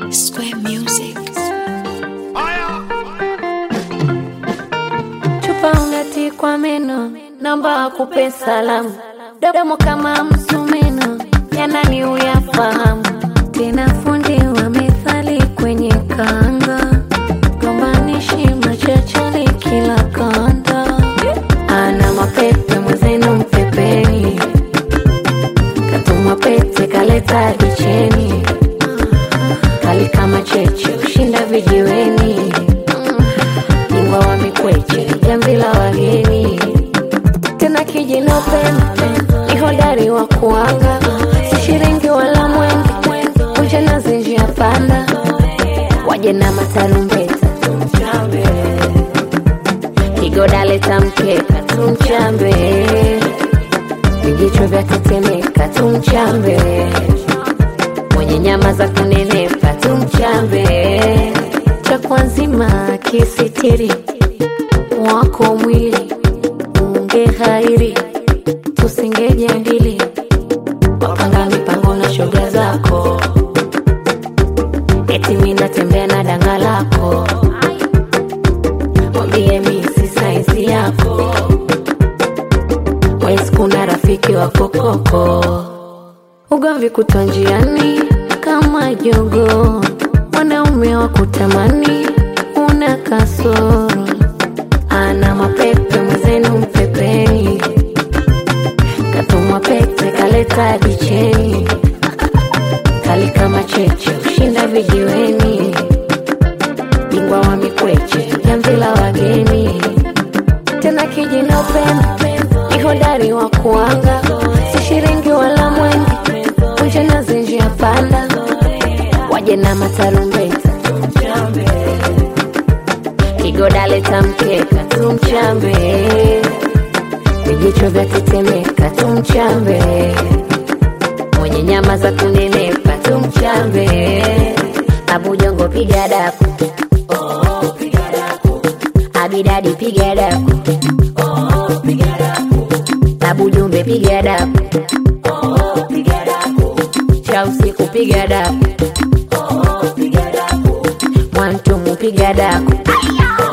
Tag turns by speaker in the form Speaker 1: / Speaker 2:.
Speaker 1: Square Music.
Speaker 2: chupa ungati kwa meno, namba akupe salamu, domo kama msumeno, yanani uyafahamu, tena fundi wa methali kwenye kanga, gombanishi machachari kila kanda, ana mapepe mwenzenu mpepeni, katuma pete kaleta dicheni, kali kama cheche ushinda vijiweni bingwa wa mikweche jamvi la wageni tena kijino pembe ni hodari wa kuanga si shiringi wala mwenge kuja na zinjia panda waje na matarumbeta tumchambe kigoda leta mkeka tumchambe vijicho vya tetemeka tumchambe mwenye nyama za kunenepa tumchambe chakwa nzima kisitiri wako mwili unge hairi tusingejadili wapanga mipango na shoga zako eti mi natembea na danga lako mwambie mi si saizi yako wesi kuna rafiki wa kokoko ugomvi kutwa njiani kama jogo wanaume wa kutamani una kasoro ana mapepe mwenzenu mpepeni katumwa pete kaleta dicheni kali kama cheche ushinda vijiweni bingwa wa mikweche jamvi la wageni tena kijino pembe ni hodari wa kuanga si shiringi wala mwenge kuja na zinjia panda waje na matarumbeta tumchambe kigoda leta mkeka tumchambe vijicho vya tetemeka tumchambe mwenye nyama za kunenepa tumchambe abujongo piga daku oh, piga daku. abidadi piga daku oh, piga daku. abujumbe piga daku oh, piga daku. cha usiku piga daku oh, piga daku. mwantumu piga daku